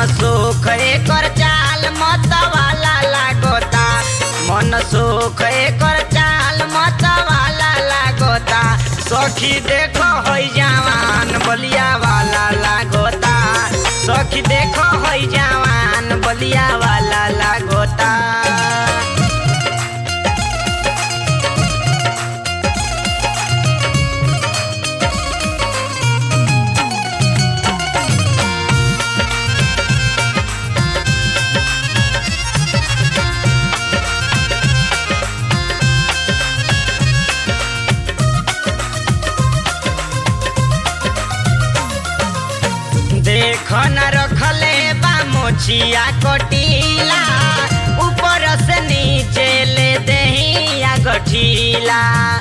सुख एकर चाल मत वाला लागोता मन सुख एकर चाल मत वाला लागोता सखी देखो होई जवान बलिया वाला लागोता सखी देखो होई जवान बलिया वाला लागोता देख न रखले बा मोछिया कटीला ऊपर से नीचे ले दहिया गठीला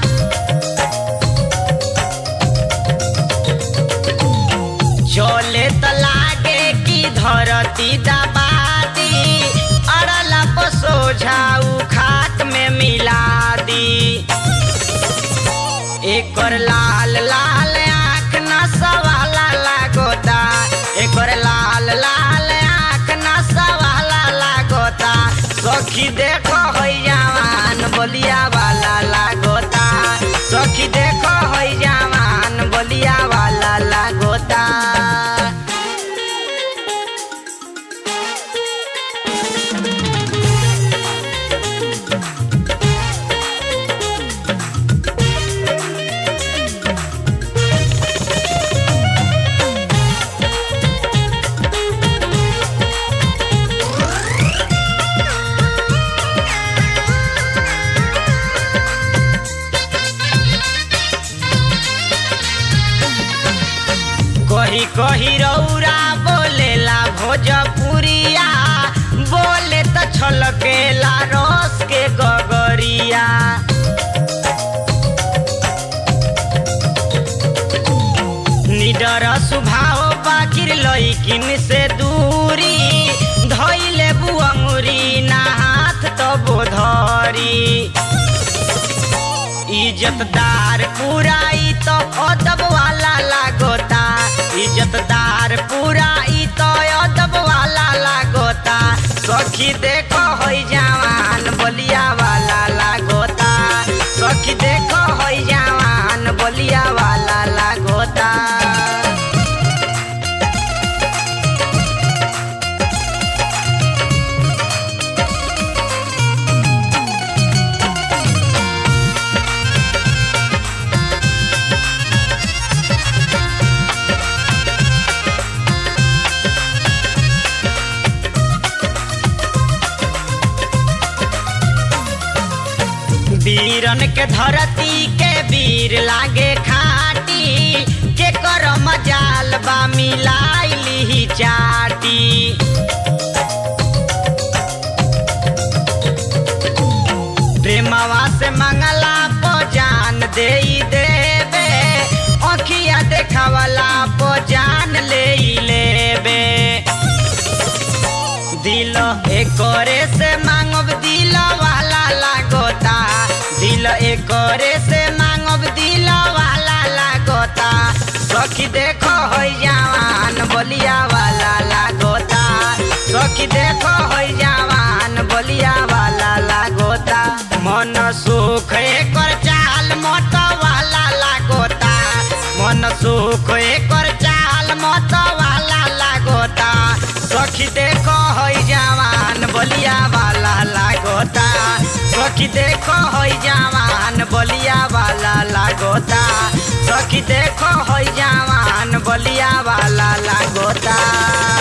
चले त लागे कि धरती दबादी अड़ला सोझाऊ खाट में मिला दी एकर लाल लाल आँख नसवाला लागोता एकर लाल लाल आँख नसवाला लागोता सखी देखो होई जवान बलिया वाला लागोता सखी देखो होई जवान बलिया वाला लागोता कही कही रौरा बोलेला भोजपुरिया बोले त छलकेला रस के गगरिया निडर स्वभाव बाकिर लैकिन से दूरी धैले बुअंगुरी ना हाथ तो बोधरी इज्जतदार पुराई तो अदब वाला लागोता इज्जतदार पुराई तो अदब वाला लागोता सखी देखो होई जवान बलिया वाला लागोता सखी देखो होई जवान बलिया वाला लागोता वीरन के धरती के वीर लागे खाटी के कर मजाल बा मिलाइली चाटी प्रेमवा से मंगला पो जान दे देबे अखिया देखावला पो जान ले लेबे दिल एकरे से मांगब दिल वाला लागोता दिल एकरे से मांगब दिल वाला लागोता सखी देखो होई जवान बलिया वाला लागोता सखी देखो होई जवान बलिया वाला लागोता मन सुख एकर चाल मत वाला लागोता मन सुख एकर चाल मत वाला लागोता सखी देखो होई जवान बलिया वाला लागोता सखी देखो होई जवान बलिया वाला लागोता सखी देखो होई जवान बलिया वाला लागोता